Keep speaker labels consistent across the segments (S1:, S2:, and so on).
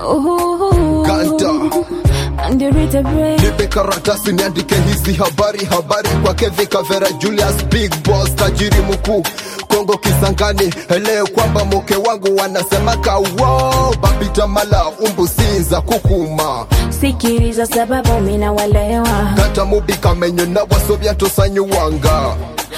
S1: Ooh,
S2: Ganta.
S1: Underrated brain.
S2: nipe karatasi niandike hizi habari habari kwa Kevi Kavera Julius Big Boss tajiri mkuu Kongo Kisangani elewe kwamba mke wangu wanasema kawo bapita mala umbu sinza kukuma
S1: Sikiliza sababu mina walewa
S2: kata mubi kamenyo na wasobya tosanyuwanga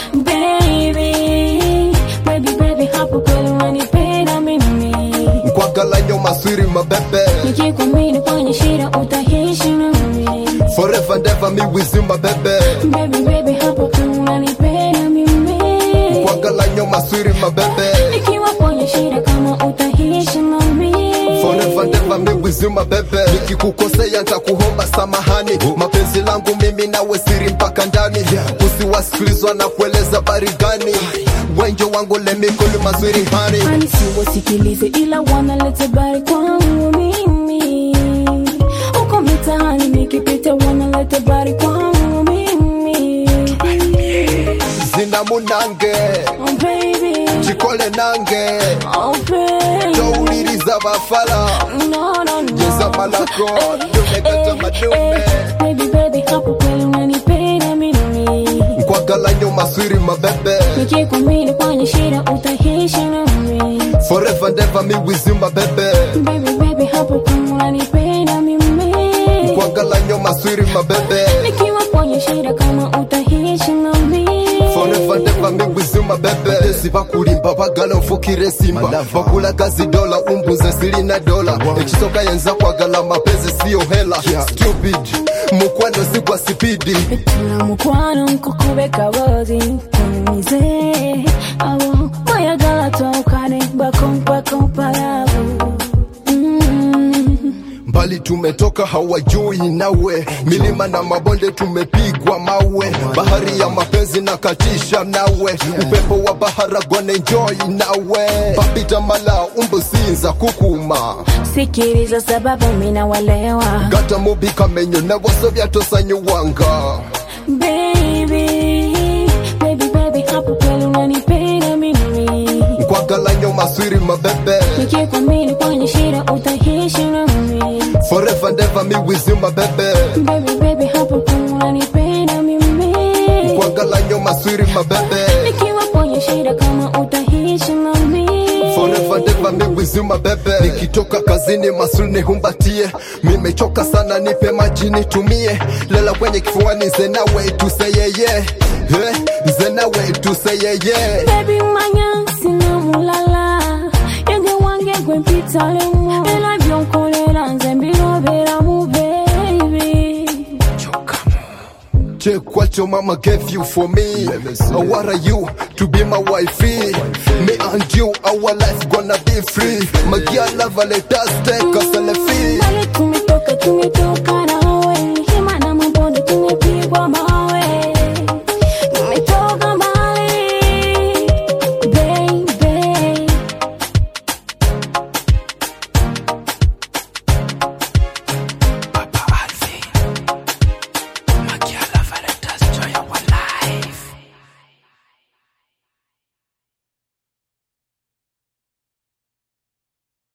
S1: Baby, baby, baby, hapo kweli unanipenda mimi
S2: nkwagala nyo maswiri mabebe
S1: Nikikwamini kwenye shida utaishi nami
S2: forever and ever mi wizima bebe
S1: Baby, baby, hapo kweli unanipenda mimi
S2: nkwagala nyo maswiri mabebe
S1: Nikiwa kwenye shida kama utaishi nami
S2: Forever and ever mi wizima bebe nikikukosea ntakuomba samahani mapenzi langu mimi nawe siri mpaka ndani usiwasikilizwa na kueleza bari gani wenjo wangu lemikoli mazwiri hani
S1: Ani siwasikilize ila wanaleta bari kwangu mimi uko mitaani nikipita wanaleta bari kwangu mimi
S2: zina munange
S1: oh baby
S2: chikole nange
S1: oh baby
S2: touliriza bafala
S1: no no no
S2: Jeza malako,
S1: Eh,
S2: dume kata
S1: eh,
S2: madume.
S1: eh, baby baby hapo kweli unanipenda mimi
S2: nkwagala nyo maswiri mabebe
S1: nikikwamini kwenye shida utaishi nami
S2: forever and ever mi wizima bebe
S1: baby baby hapo kweli unanipenda mimi
S2: nkwagala nyo maswiri mabebe
S1: nikiwa kwenye shida kama utaishi nami
S2: forever and ever mi wizima bebe sibakulimba bagala nfukire simba bakula kazi dola umbuze zilina dola ekisoka yenza kwagala mapenzi siyo hela stupid mukwano sigwa sipidi
S1: tuna mukwano nkukube kabozi kunyize abo mayagala twawukane bakompakompalabu
S2: mbali tumetoka hawajui nawe milima na mabonde tumepigwa mawe bahari ya mapenzi na katisha nawe upepo wa baharagone enjoy nawe papita mala umbusinza kukuma
S1: sikiliza sababu mina walewa
S2: gata mubi kamenyo na wasobya tosanyuwanga
S1: baby baby baby hapo kweli unanipenda mimi
S2: nkwagala nyo maswiri mabebe
S1: nikikwamini kwenye shida utaishi nami
S2: forever and ever mi wizima bebe
S1: baby baby hapo kweli unanipenda mimi
S2: nkwagala nyo maswiri mabebe
S1: nikiwa kwenye shida kama utaishi nami
S2: Forever and ever mi wizima bebe nikitoka kazini masuri nihumbatie mimechoka sana nipe maji nitumie lela kwenye kifuani zenawe tuseyeye Eh, zenawe tuseyeye
S1: baby manya sina mulala yenge wange gwe mpita lemo era byonkolera nze mbirobera mu baby
S2: Check what your mama gave you for me. Uh, what are you to be my wifey? Me and you, our life gonna be free. My girl love, let us take a selfie.